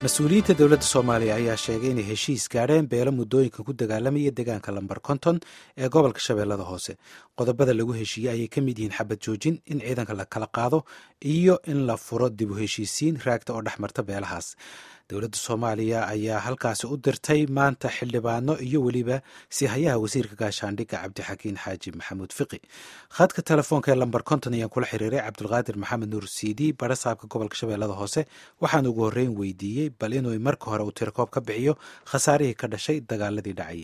mas-uuliyiinta dowladda soomaaliya ayaa sheegay inay heshiis gaadheen beelo muddooyinka ku dagaalamaya deegaanka lambar konton ee gobolka shabeellada hoose qodobada lagu heshiiyey ayay ka mid yihiin xabad joojin in ciidanka la kala qaado iyo in la furo dib u heshiisiin raagta oo dhex marta beelahaas dowladda soomaaliya ayaa halkaasi u dirtay maanta xildhibaano iyo weliba sihayaha wasiirka gaashaandhigga cabdixakiin xaaji maxamuud fiqi khadka telefoonka ee lambar konton ayaan kula xiriiray cabdulqaadir maxamed nuur cd barasaabka gobolka shabeellada hoose waxaan ugu horreyn weydiiyey bal inuu marka hore uu tirkoob ka bixiyo khasaarihii ka dhashay dagaaladii dhacayay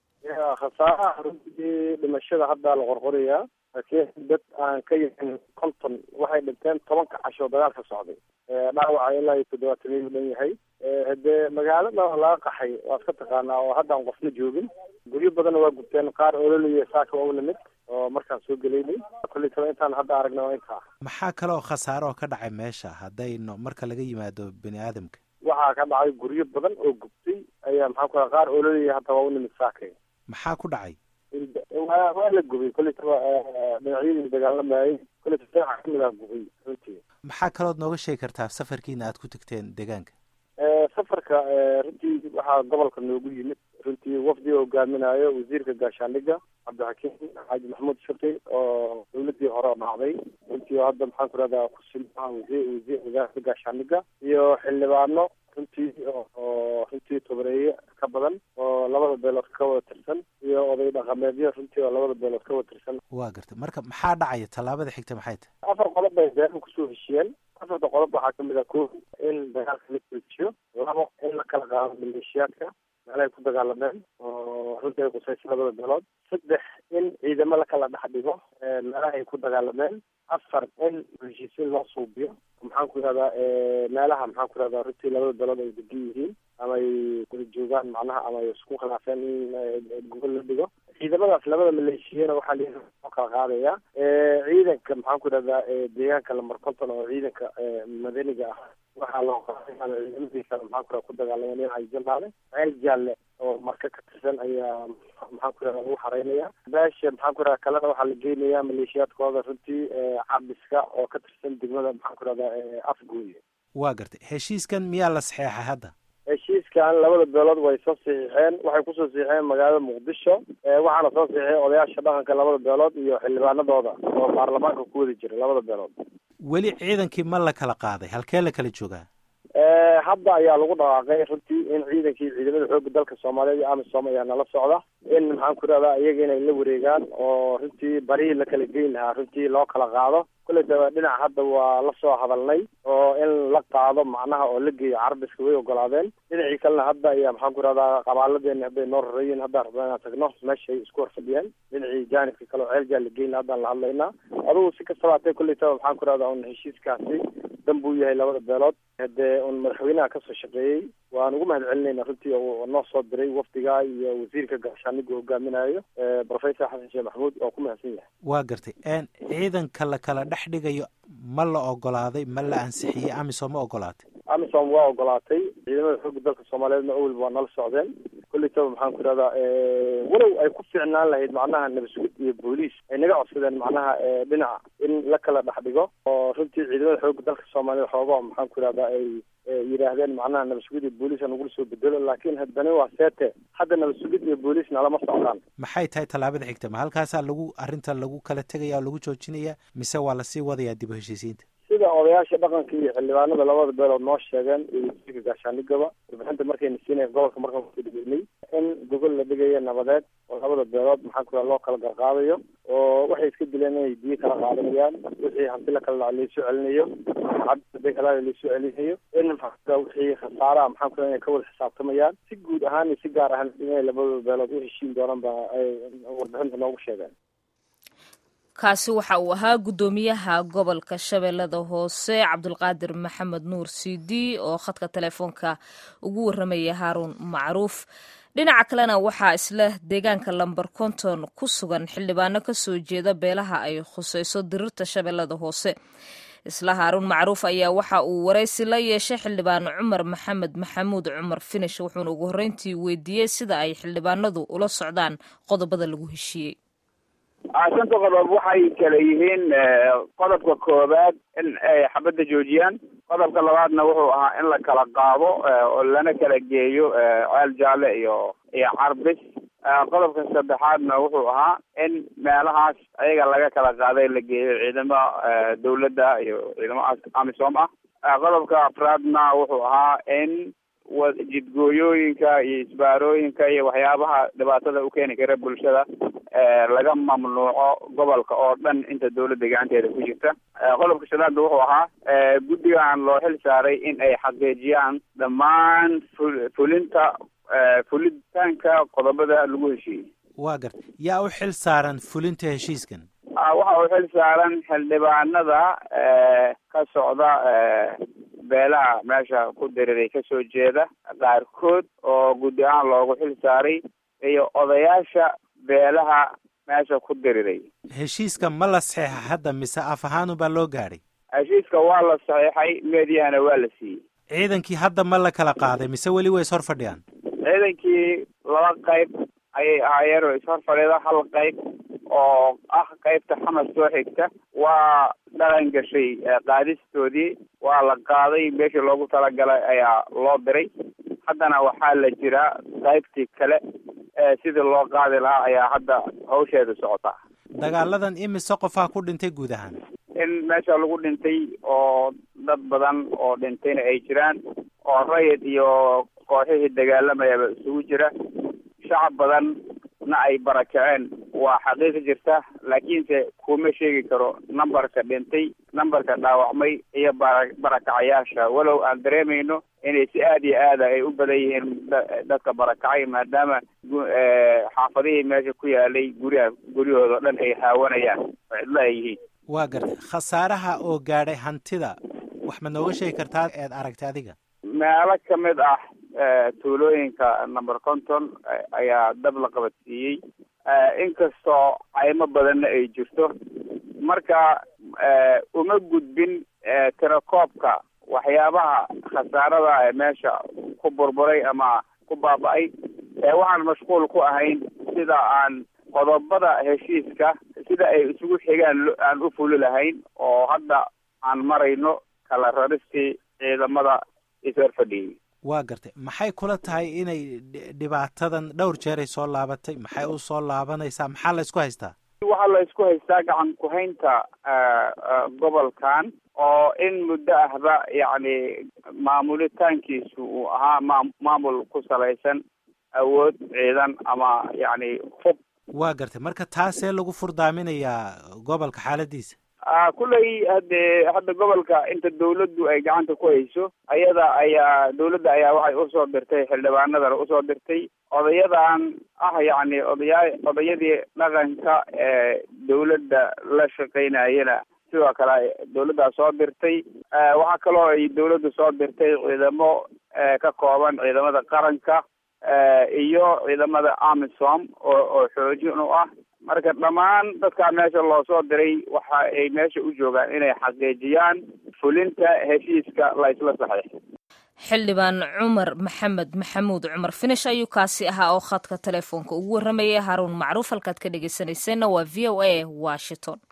khasaaraha runtii dhimashada haddaa la qorqorayaa laakiin dad aan ka yahin konton waxay dhinteen tobanka casho dagaalka socday dhaawaca ilaa iyo toddobaatamiyu dhan yahay hadee magaalada laga qaxay waad ka taqaanaa oo haddaan qofna joogin guryo badanna waa gubteen qaar ololiya saaka waa u lamid oo markaan soo gelaynay kulli taba intaan hadda aragna waa intaa maxaa kale oo khasaaro oo ka dhacay meesha haddayno marka laga yimaado bini aadamka waxaa ka dhacay guryo badan oo gubtay ayaa maxaa ku qaar ololiya hadda waa u nimid saakay maxaa ku dhacay waa waa la gubay kulli taba dhinacyadii dagaalamayay kulli taba dhinaca kamid ah gubay runtii maxaa kalood nooga sheegi kartaa safarkiina aad ku tagteen deegaanka safarka runtii waxaa gobolka noogu yimid runtii wafdi hogaaminayo wasiirka gaashaandhigga cabdixakiim xaaji maxamuud shaqi oo dawladii hore oo dhacday runtii oo hadda maxaan ku rahdaa kusilmaha wasiir wasiir wasaaradda gaashaandhigga iyo xildhibaano runtii oo runtii tobareeye ka badan oo labada beelood ka wada tirsan iyo oday dhaqameedyo runtii oo labada beelood ka wada tirsan waa gartay marka maxaa dhacaya tallaabada xigta maxay tahay afar qodob bay beeruhu kusoo heshiyeen afarta qodob waxaa kamid ah ko in dagaalka la joojiyo labo in la kala qaado maleeshiyaadka meelahay ku dagaalameen oo runtii ay qusaysa labada beelood saddex in ciidamo la kala dhex dhigo meelaha ay ku dagaalameen afar in heshiisiin loo suubiyo maxaan ku yihahdaa meelaha maxaan ku yihahdaa runtii labada beelood ay degan yihiin ama ay kula joogaan macnaha ama ay isku khilaafeen in gobol la dhigo ciidamadaas labada maleeshiyana waxaa la loo kala qaadaya ciidanka maxaan ku yihahdaa deegaanka lambar konton oo ciidanka madaniga ah waxaa loo qaadaya ciidamadii kale maxaan ku ku dagaalameen dhinaca jalaale ceel jaalle oo marka ka tirsan ayaa maxaan ku yihahdaa lagu xareynaya beesha maxaan ku yihahdaa kalena waxaa la geynayaa maleeshiyaadkooda runtii cabiska oo ka tirsan degmada maxaan ku yihahdaa afgooye waa gartay heshiiskan miyaa la saxeexay hadda heshiiskan labada beelood way soo saxiixeen waxay kusoo saxiixeen magaalada muqdisho waxaana soo saxiixay odayaasha dhaqanka labada beelood iyo xildhibaanadooda oo baarlamaanka ku wada jira labada beelood weli ciidankii ma la kala qaaday halkee la kala joogaa hadda ayaa lagu dhawaaqay runtii in ciidankii ciidamada xooga dalka soomaaliyeed iyo amisom ayaa nala socda in maxaan ku rahdaa iyaga inay la wareegaan oo runtii barihii la kala geyn lahaa runtii loo kala qaado kulley daba dhinac hadda waa la soo hadalnay oo in la qaado macnaha oo la geeyo carabiska way ogolaadeen dhinacii kalena hadda ayaa maxaan ku rahdaa qabaaladeeni hadday noo rareeyiin haddaan rabnaa inaan tagno meeshay isku horfadhiyeen dhinacii jaanibka kale oo ceel jaa la geyn haddaan la hadlaynaa adugu si kastaba hatee kulley taba maxaan ku rahdaa un heshiiskaasi dan buu yahay labada beelood hadee un madaxweynaha kasoo shaqeeyey waan ugu mahad celinayna runtii oo noo soo diray wafdiga iyo wasiirka gaashaaniga hogaaminayo professor xasan sheekh maxamuud oo ku mahadsan yahay waa gartay ciidanka la kala dhex dhigayo ma la ogolaaday ma la ansixiyey amisom ma ogolaatay amisom waa ogolaatay ciidamada xooga dalka soomaaliyeedna awel waa nala socdeen kulli taba maxaan ku ihahdaa walow ay ku fiicnaan lahayd macnaha nabasugid iyo booliis ay naga codsadeen macnaha dhinaca in la kala dhex dhigo oo runtii ciidamada xooga dalka soomaaliyeed xoogaa maxaan ku ihahdaa ay yidhaahdeen macnaha nabasugid iyo booliis nagula soo bedelo laakiin haddana waa seete hadda nabasugid iyo booliisna lama socdaan maxay tahay tallaabada xigta ma halkaasaa lagu arrinta lagu kala tegaya oo lagu joojinaya mise waa lasii wadayaa dib u heshiisiinta sida odayaasha dhaqanka iyo xildhibaanada labada beelood noo sheegeen iyo wasiirka gaashaandhigaba warbixinta markayna siinaya gobolka markaan kudhigeynay in gogol la dhigayo nabadeed oo labada beelood maxaan ku loo kala garqaadayo oo waxay iska dileen inay biyo kala qaadanayaan wixii hanti la kala dhaca laysoo celinayo cabdi kala laysoo celinayo in maxaa wixii khasaaraha maxaan ku inay ka wada xisaabtamayaan si guud ahaan iyo si gaar ahaan inay labada beelood u heshiin doonaan ba ay warbixinta noogu sheegeen kaasi waxa uu ahaa guddoomiyaha gobolka shabeellada hoose cabdulqaadir maxamed nuur cd oo khadka telefoonka ugu warramaya haaruun macruuf dhinaca kalena waxaa isla deegaanka lamber konton ku sugan xildhibaano kasoo jeeda beelaha ay khuseyso dirirta shabeellada hoose isla haaruun macruuf ayaa waxa uu waraysi la yeeshay xildhibaan cumar maxamed maxamuud cumar finish wuxuuna ugu horreyntii weydiiyey sida ay xildhibaanadu ula socdaan qodobada lagu heshiiyey shanta qodob waxay kala yihiin qodobka koowaad in ay xabadda joojiyaan qodobka labaadna wuxuu ahaa in la kala qaado oo lana kala geeyo ceel jaalle iyo iyo carbis qodobka saddexaadna wuxuu ahaa in meelahaas ayaga laga kala qaaday la geeyo ciidamo dawladda iyo ciidamo amisom ah qodobka afraadna wuxuu ahaa in jidgooyooyinka iyo isbaarooyinka iyo waxyaabaha dhibaatada u keeni kara bulshada laga mamnuuco gobolka oo dhan inta dawladda gacanteeda ku jirta qodobka shanaadna wuxuu ahaa guddigan loo xil saaray in ay xaqiijiyaan dhammaan fulinta fulitaanka qodobada lagu heshiiyey waa garta yaa u xil saaran fulinta heshiiskan waxa uu xil saaran xildhibaanada ka socda beelaha meesha ku diriray kasoo jeeda qaarkood oo guddi ahaan loogu xil saaray iyo odayaasha beelaha meesha ku diriray heshiiska ma la saxeexa hadda mise af ahaanu baa loo gaadhay heshiiska waa la saxiixay meediyahana waa la siiyey ciidankii hadda ma la kala qaaday mise weli way is hor fadhiyaan ciidankii laba qayb ayay ahaayeen oo ishor fadhida hal qayb oo ah qaybta xamas soo xigta waa dhaqan gashay qaadistoodii waa la qaaday meeshii loogu talagalay ayaa loo diray haddana waxaa la jiraa qaybtii kale sidii loo qaadi lahaa ayaa hadda hawsheeda socotaa dagaaladan imise qofaa ku dhintay guud ahaan in meesha lagu dhintay oo dad badan oo dhintayna ay jiraan oo rayid iyo kooxihii dagaalamayaba isugu jira shacab badan na ay barakaceen waa xaqiiqi jirta laakiinse kuma sheegi karo numberka dhintay numberka dhaawacmay iyo bara barakacayaasha walow aan dareemayno inay si aada iyo aada ay u badan yihiin dadka barakacay maadaama xaafadihii meesha ku yaalay guryaha guryahooda o dhan ay haawanayaan oo cidlo ay yihiin waa gartay khasaaraha oo gaadhay hantida wax ma nooga sheegi kartaa eed aragtay adiga meelo kamid ah tuulooyinka number conton ayaa dab la qabadsiiyey inkastoo caymo badanna ay jirto marka uma gudbin tirakoobka waxyaabaha khasaarada ee meesha ku burburay ama ku baaba-ay waxaan mashquul ku ahayn sida aan qodobada heshiiska sida ay isugu xigaan aan u fuli lahayn oo hadda aan marayno kala raristii ciidamada ishor fadhiyey waa gartay maxay kula tahay inay dhibaatadan dhowr jeeray soo laabatay maxay u soo laabanaysaa maxaa la isku haystaa waxaa la isku haystaa gacan ku-haynta gobolkan oo in muddo ahba yacni maamulitaankiisu uu ahaa ma maamul ku salaysan awood ciidan ama yacni hub waa gartay marka taasee lagu furdaaminayaa gobolka xaaladiisa kulley hade hadda gobolka inta dawladdu ay gacanta ku hayso ayada ayaa dawladda ayaa waxay usoo dirtay xildhibaanadana usoo dirtay odayadan ah yacni odayaa odayadii dhaqanka ee dawladda la shaqaynayana sidoo kale dawladdaa soo dirtay waxaa kaloo ay dawladdu soo dirtay ciidamo ka kooban ciidamada qaranka iyo ciidamada amisom oo oo xoojin u ah marka dhammaan dadkaa meesha loo soo diray waxa ay meesha u joogaan inay xaqiijiyaan fulinta heshiiska la isla saxiixay xildhibaan cumar maxamed maxamuud cumar finish ayuu kaasi ahaa oo khadka telefoonka ugu warramayay haruun macruuf halkaad ka dhegeysanayseena waa v o a washington